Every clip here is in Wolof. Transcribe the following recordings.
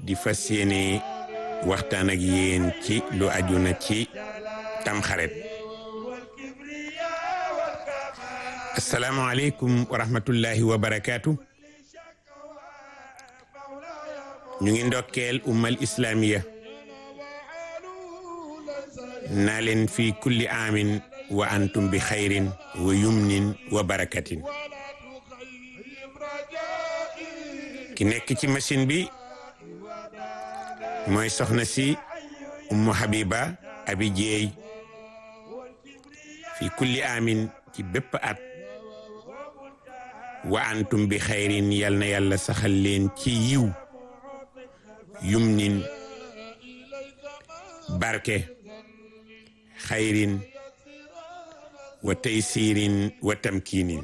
di fas yéene waxtaan ak yéen ci lu aju na ci tamxarit asalaamaaleykum wa rahmatullahi wa barakaatu ñu ngi ndokkeel ummal islamiya naa leen fi kulli aamin wa antum bi xayrin wa yumnin wa barakatin ki nekk ci machine bi mooy soxna si ummu habiba abi jeey fi kulli aamin ci bépp at wa antum bi xayrin yal na yàlla saxal leen ci yiw yumnin barke xayrin wa taysirin wa tamkinin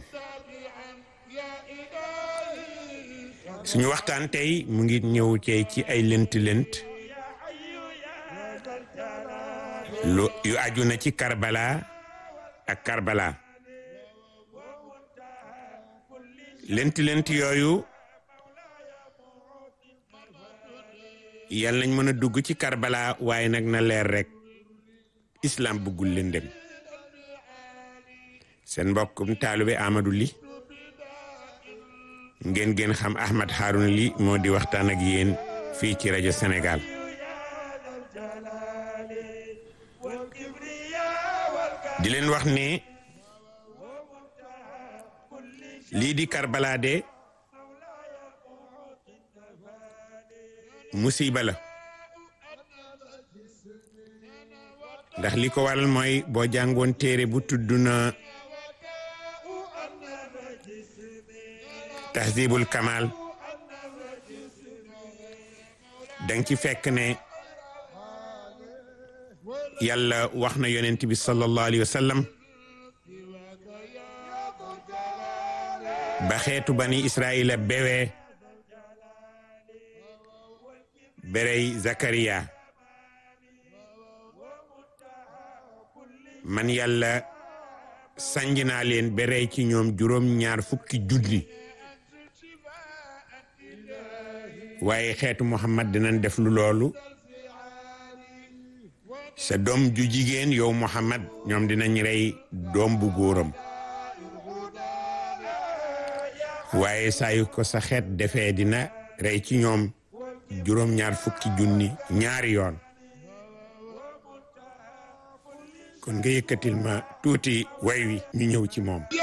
suñu waxtaan tey mu ngi ñëw cee ci ay lënt-lënt lu yu aju na ci Karbala ak Karbala lënt-lënt yooyu yal nañ mën a dugg ci Karbala waaye nag na leer rek islam bëggul lëndëm seen mbokkum taalube Amadou Ly ngeen gën xam Ahmad Harouna Ly moo di waxtaan ak yéen fii ci rajo Sénégal di leen wax ne lii di Karbala de musiba la ndax li ko waral mooy boo jàngoon téere bu tudd na tahzibul kamal danga ci fekk ne yàlla wax na yonent bi sallallahu alayhi wa sallam ba xeetu bani israila bewee berey zakariya man yàlla sanj naa leen berey ci ñoom juróom ñaar fukki junni waaye xeetu muhammad dinañ def lu loolu sa doom ju jigéen yow muhammad ñoom dinañ rey doom bu góoram waaye saa yu ko sa xeet defee dina rey ci ñoom juróom ñaar fukki junni ñaari yoon kon nga yëkkatil ma tuuti way wi ñu ñëw ci moom